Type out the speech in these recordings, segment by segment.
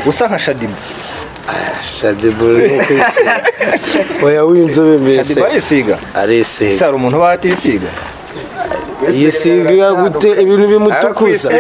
usa nka shadiba shadiba uri kwisiga oya w'inzobe mbese shadiba arisiga ese arisiga hari umuntu uba atisiga yisiga gute ibintu bimutukuza kwisiga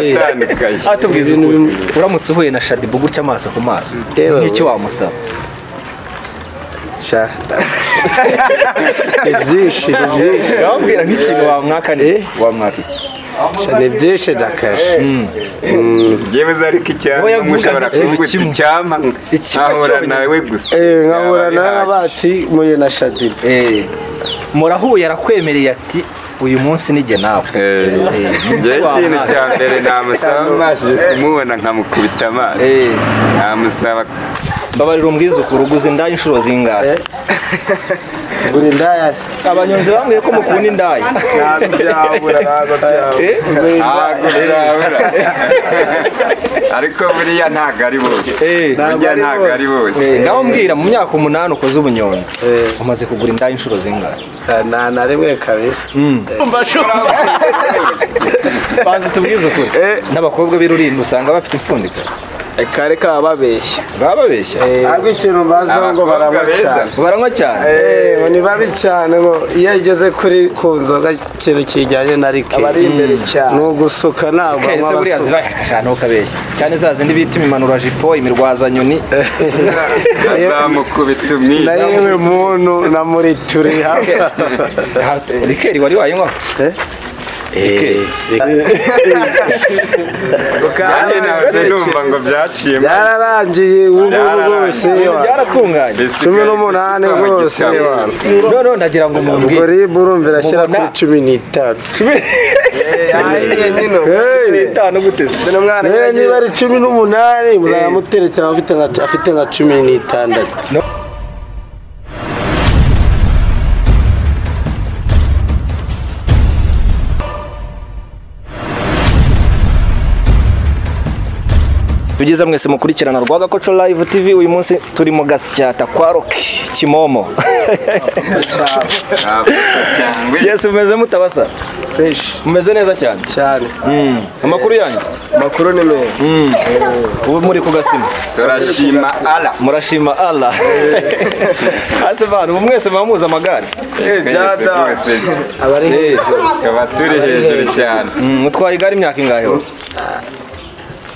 Eh, biratandukanye atubwiza Ibintu ukuri bimwe. uramutse uhuye na shadiba gutya amaso ku maso Yewe nk'iki we. wamusaba sha ni byinshi ni byinshi urambwira nk'ikintu wamwaka ni Eh? wamwaka iki Sha, ni byinshi dakaje yewe ariko icyampa Uwo yavugaga mushobora ikintu kuvuga uti kimwe. icyampa Ikigo nkahura cyonyine. nawe gusa Eh, Byaba nkahura ari nawe ntacyo. baci muye na shadiba Eh, murahuye arakwemereye ati uyu munsi nijye nawe Eh, njyewe ikintu cya mbere namusaba mbashije kumubona nkamukubita amaso Eh. namusaba mbabarira umbwizukuru uguze indaya inshuro zingahe Eh. buri ndayasi abanyonzi bambwiye ko mukunda indaya ntabwo byabura ntabwo byabura Eh? ntabwo byabura ariko buriya ntabwo ari bose Eh. Ntabwo burya ari ntabwo ari bose Eh, ngaho mbwira mu myaka umunani ukoze ubunyonzi Eh. umaze kugura indaya inshuro zingahe nta na rimwe kabisa banza tubwize ukuri n'abakobwa b'irurinda usanga bafite impfundiko kare kaba babeshya baba babeshya ariko ikintu mbaziho ngo Abakobwa baranywa beza. cyane baranywa cyane Eh, ngo ni babi cyane ngo iyo ageze kuri ku nzoga ikintu kijyanye na bari rikeyi imbere cyane ni ugusuka ntabwo anywa kese buriya abasuka zibaheka cyane ukabeshya cyane za zindi bita imimanurajipo imirwazanyoni azamukubita na umwiza yewe muntu na muri turi hamwe Aha, rikeri wari wayinywaho Eh, kandi nahoze numva ngo byaciyemo byararangiye ubu rwose Ibintu wa. byaratunganye cumi n'umunani rwose wa. none ndagira ngo ubwo mumbwire ribu urumva irashyira Mubona- kuri cumi n'itanu Eh, itanu gute se? eh, niba ari cumi n'umunani muzajya muterekera abafite nka- afite nka cumi n'itandatu byiza mwese mukurikirana rwagakoco live tv uyu munsi turi mu gasyata kwa roki kimomo yes mumeze mutabasa feshi mumeze neza cyane cyane Mm. amakuru yanyu amakuru ni meza ubu muri ku gasima turashima ala murashima allah hasi bantu ubu mwese muba muzi amagare twese rwose abari hejuru tuba turi hejuru cyane Mm, utwaye igare imyaka ingahe wowe?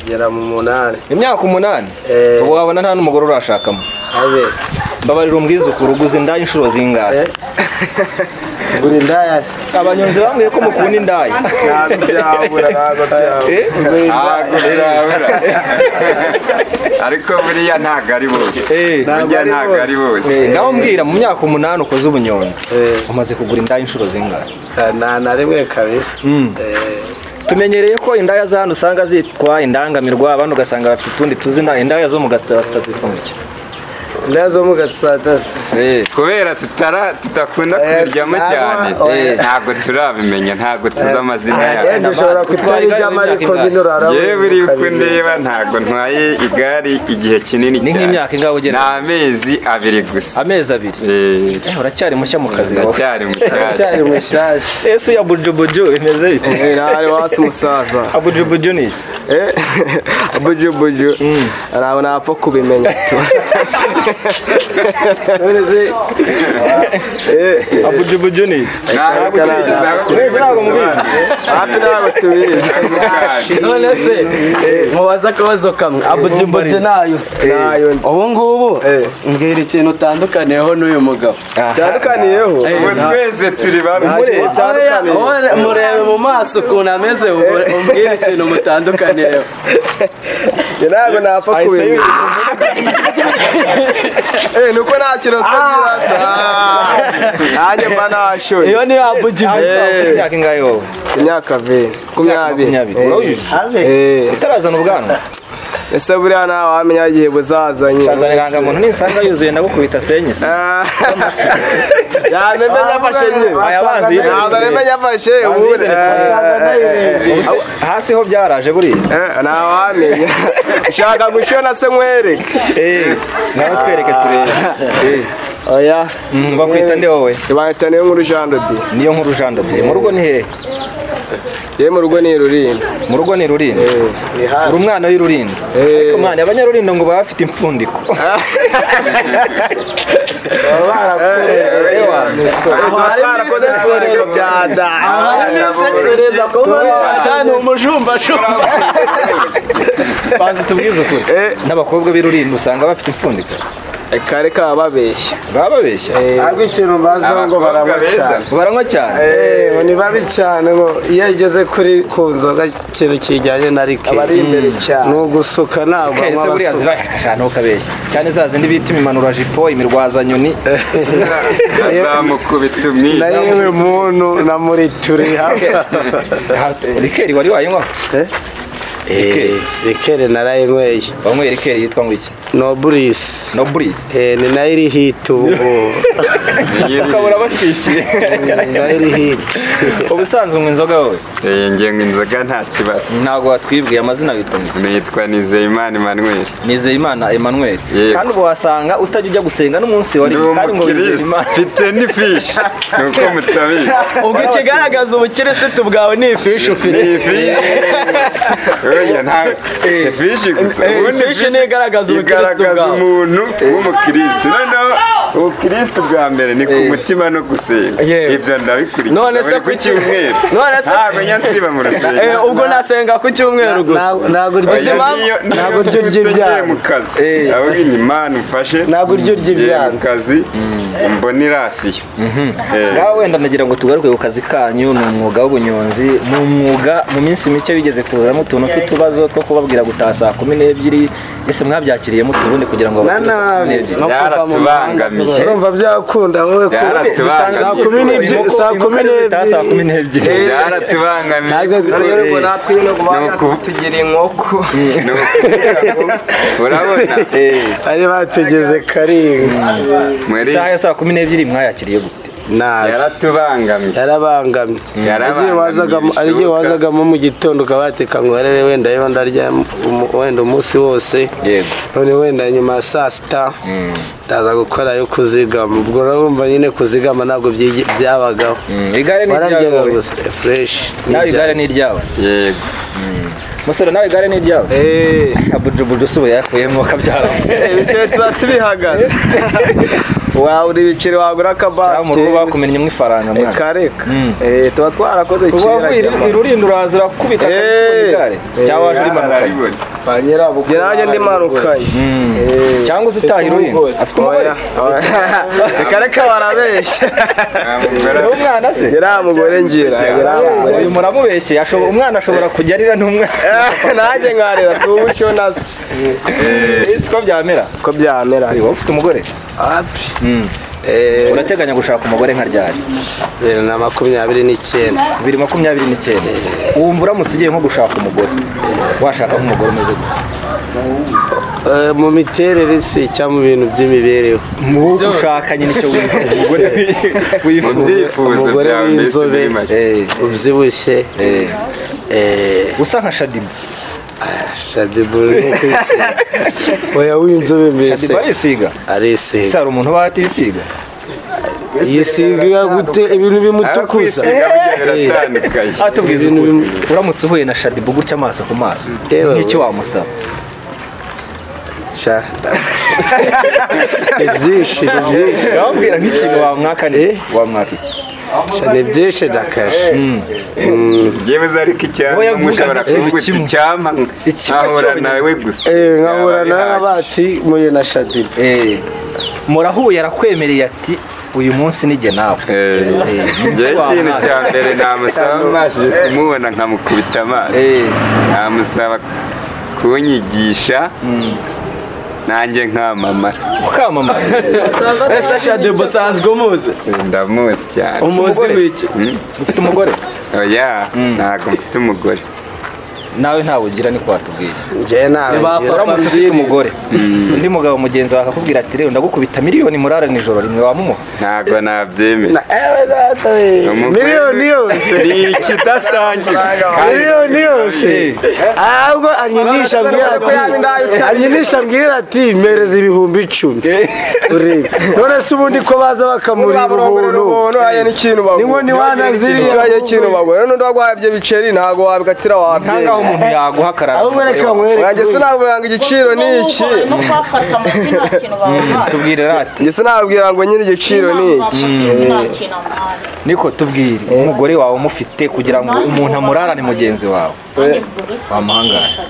kugera mu munani imyaka umunani Eh. ubu wabona nta n'umugore urashakamo habe mbabarira umbwizukuru uguze indaya inshuro zingahe Eh. buri ndayasi abanyonzi bambwiye ko mukunda indaya ntabwo byabura ntabwo byabura Eh? ntabwo byabura ariko buriya ntabwo ari bose Eh. burya ari ntabwo ari bose Eh, ngaho mbwira mu myaka umunani ukoze ubunyonzi Eh. umaze kugura indaya inshuro zingahe nta na rimwe kabisa Mm. Eh, tumenyereye ko indaya za hano usanga zitwa indangamirwa abandi ugasanga bafite utundi tuzina indaya zo mu gasitata zitwa mu ki indaya zo mu gatsatasi Eh. kubera tutara tudakunda kubiryamo ntabwo- cyane eh. ntabwo turabimenya ntabwo tuzi amazina Eh, yabo dushobora kutwara ibyama ariko bino urarabona yewe uri uko ukabimenya. ndeba ntabwo ntwaye igare igihe kinini Ni cyane nk'imyaka ingahe ugera? ni amezi abiri gusa amezi abiri Eh, Eh, uracyari mushya mu kazi gawe ndacyari mushyashya uracyari mushyashya ese ya bujubuju bimeze bite ntari wasi umusaza abujubuju ni iki Eh, bujubuju ntabwo napfa kubimenya none se abujubuju ni iki ntabwo ukigezaho Mwese ntabwo hafi ntabwo tubizi none se mubaze akabazo kamwe abujubuju ntayo se Ntayo nzi. ubu ngubu mbwira ikintu utandukaniyeho n'uyu mugabo tandukaniyeho ubu twese turi bamwe Oya, oya, murebe mu maso ukuntu ameze ubu- umbwire ikintu mutandukaniyeho njye ntabwo napfa kubimenya Eh, ni uko nta kiroso birasa nanjye mba nashoye iyo niyo abujubuju imyaka ingahe wowe imyaka veni makumyabiri makumyabiri urabujije Eh, utarazana ubwanwa ese buriya nta wamenya igihe buzazanye utazana irangamuntu ninsanga yuzuye ndagukubita senyi se yamemenya afashe nyine Aya mazi yizewe. ntabwo aremenya afashe ubundi yizewe. Wasanga Eh, Ubuse hasi ho byaraje buriya eh, nta wamenya ushaka gushyira na se nkwereke Eh, nawe twereke turebe Eh, oya bakwita nde wowe bahita niyo nkuru jandodi niyo nkuru jandode mu rugo ni hehe yewe mu rugo ni rurinda mu rugo ni rulindo ni hafi uri umwana w'irurindo ariko mwana abanyarulindo ngo baba bafite impfundiko baba barakuru aho hari twarakoze ibisesero bya aho hari ibisesereza ko bari ni umujumbajumba banza tubwize ukuri n'abakobwa b'irurindo usanga bafite impfundiko kare kaba babeshya baba babeshya ntabwo ikintu mbaziho ngo baranywa Abakobwa beza. cyane baranywa cyane Eh, ngo ni babi cyane ngo iyo ageze kuri ku nzoga ikintu kijyanye na bari rikeyi imbere cyane ni ugusuka ntabwo kahise anywa buriya abasuka zibaye akajana ukabeshya cyane za zindi bita imimanura jipo imirwazanyoni azamukubita na umwiza yewe muntu na muri turi Aha, rikeri wari wayinywaho rikeri narayinyweye wanyweye rikeri yitwa ngo iki no burisi no burisi Eh, ni nayo iri hiti ubu ukabura batwikiye Ni nayo iri hiti ubusanzwe unywa inzoga wowe iyi ngengo inzoga nta kibazo ntabwo watwibwiye amazina witwa ngo iki nitwa nizeyimana emmanuel nizeyimana emmanuel Yego. kandi ubu wasanga utajya ujya gusenga n'umunsi wari ndi kandi ngo umukirisitu nizeyimana mfite n'ifishi ni uko mutabizi ubwo ikigaragaza ubukirisitu bwawe ni ifishi ufite ni ifishi oya nta ifishi gusa Eh, ubundi ifishi niyo igaragaza ubukirisitu igaragaza bwawe. umuntu w'umukirisitu noneho ubukirisitu bwa mbere ni ku mutima no gusenga Yewe. ibyo ndabikurikiza None se buri ku kuki- cyumweru None se- ntabwo nyansiba mu Eh, rusengero ubwo nasenga ku cyumweru gusa Ntabwo- ntabwo urya Oya, Ubuzima- niyo- niyo ntabwo urya mbyutse iby'ibyana. ngiye mu kazi ahubwo imana umfashe Ntabwo urya urya ngiye mu ibyana. kazi mbona irasiyo Eh, ngaho wenda nagira ngo tugaruke ku kazi kanyu ni umwuga w'ubunyonzi ni umwuga mu minsi mike bigeze kuzamo utuntu tw'utubazo two kubabwira gutaha saa kumi n'ebyiri ese mwabyakiriyemo utubundi kugira ngo Na abatuze saa kumi nabi. n'ebyiri. No kuva mu byaratubangamiye urumva byakunda wowe ko Byaratubangamiye. saa kumi n'ebyiri Inkoko- saa kumi inkoko arizo zitaha saa kumi n'ebyiri n'ebyiri byaratubangamiye Ntabwo- rero natwe nyine ngo Ni uku- batugira inkoko Ni ukubera ko urabona bari bategeze karinga muri isaha ya saa kumi n'ebyiri mwayakiriye gute nabi yaratubangamiye yarabangamye Yarabangamye, igihe wazagamo hari igihe bishoboka. wazagamo mu gitondo ukaba wateka ngo warere wenda ariho ndarya umu- wenda umunsi wose Yego. none wenda nyuma ya saa sita ndaza gukora yo kuzigama ubwo urumva nyine kuzigama ntabwo byigi- byabagaho igare ni iryawe wararyaga wowe. gusa fresh nawe igare ni iryawe yego musore nawe igare ni iryawe abujubuju si yakuyemo akabyara ibiceri tuba tubihagaze wabura ibiceri wagura cyangwa mu rugo akabasike bakumennye ifaranga mwana kareka Eh, tuba twarakoze ubu kera wavuye nyama. irulindo uraza urakubita Eh, akabisi ku igare cyangwa waje rimanukanye araribona ba nyirabo Gerage ndi marukanye cyangwa uzi utaha irulindo umugore. afite umugore kareka barabeshya namugora ni umwana se yaramugore ngira yaramugore uyu muramubeshye ashobo- umwana ashobora kujya arira n'umwana nanjye nkarira si ubucyo nazo si ko byamera ko byamera wowe ufite umugore api urateganya gushaka umugore nka ryari bibiri na makumyabiri n'icyenda bibiri makumyabiri n'icyenda wumva uramutse ugiye nko gushaka umugore washaka nk'umugore umeze gute Eh, mu miterere si cyangwa mu bintu by'imibereho mu gushaka nyine icyo wifuza umugore mu wifuza byifuzo Umugore byawe mbese w'inzobe. muri make Eh, ubyibushye eh, eh, usa nka shadimu shadiburi oya w'inzobe mbese shadimu arisiga arisiga hari umuntu batisiga yisiga gute ibintu bimutukuza Kwisiga burya Eh, biratandukanye atubwiza Ibintu ukuri bimwe. uramutse uhuye na shadimu gutya amaso ku maso Yewe nk'icyo we. wamusaba sha ni byinshi ni byinshi wambwira nk'ikintu wamwaka ni Eh? wamwaka iki sha ni byinshi ndakashe byemezo ariko icyampa Wowe yavuga mushobora ngo ikintu kumwita kimwe. icyampa Ikigo nkahura cyonyine. nawe gusa Eh, nkahura Byaba na bihagije. baci muye na shadibu Eh, murahuye arakwemereye ati uyu munsi nijye nawe Eh, njyewe Wa ikintu mwana. cya mbere namusaba mbashije kumubona nkamukurita amaso Eh. namusaba kunyigisha nanjye nkamamara ukamamaye ese shadebu usanzwe umuzi ndamuzi cyane umuzi w'iki ufite umugore oya ntabwo mfite umugore nawe ntawe ugira niko watubwiye njyewe ntawe uramutse ufite umugore undi mugabo mugenzi wawe akakubwira ati rero ndagukubita miliyoni murara nijoro rimwe wamumuha ntabwo nabyemera miliyoni yose ni ikidasangiwe kandi miliyoni yose ahubwo anyinisha mbwira ati anyinisha mbwira ati mpereza ibihumbi icumi urebe none se ubundi ko baza bakamurira ubuntu uriya n'ikintu bagura Ni wana ziriya. ikibaye n'ikintu bagura n'undi wagwabye biceri ntabwo wabikatira ntangaho wabyeyi umuntu yaguha ahubwo reka nge akarara nkwereke sinabwira ngo igiciro ni iki no kubafata amafi nta kintu bamuhaye tubwire rati nge sinabwira ngo nyine igiciro ni iki nta kintu amuhaye niko tubwire umugore wawe umufite kugira ngo umuntu amurarane mugenzi wawe wamuhangara ngo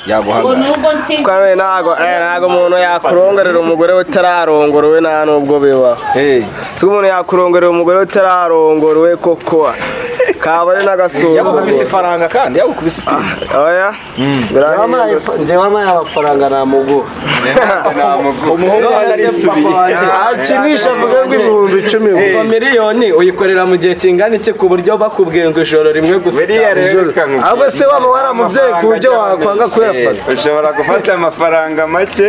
yaguhangara nubwo nsinzi kandi ntabwo eh, ntabwo umuntu yakurongerera umugore utararongorowe nta n'ubwo bibaho Hey, si umuntu yakurongerera umugore utararongorowe koko kaba ari yagukubise n'agasuzuguro ifaranga kandi yagukubise ipinda oya birahindutse njyewe amaye amafaranga namuguha umuhungu ahari isubiye akinisha avuga ngo ibihumbi icumi iyo miliyoni uyikorera mu gihe kingana iki ku buryo bakubwiye ngo ijoro rimwe gusa biriya rero reka nkubwire. ahubwo se waba waramubyeyi ku buryo wakwanga kuyafata ushobora gufata amafaranga make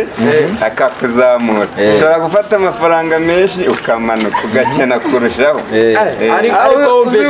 akakuzamura ushobora gufata amafaranga menshi ukamanuka ugakena kurushaho Eh. ariko ariko wumvise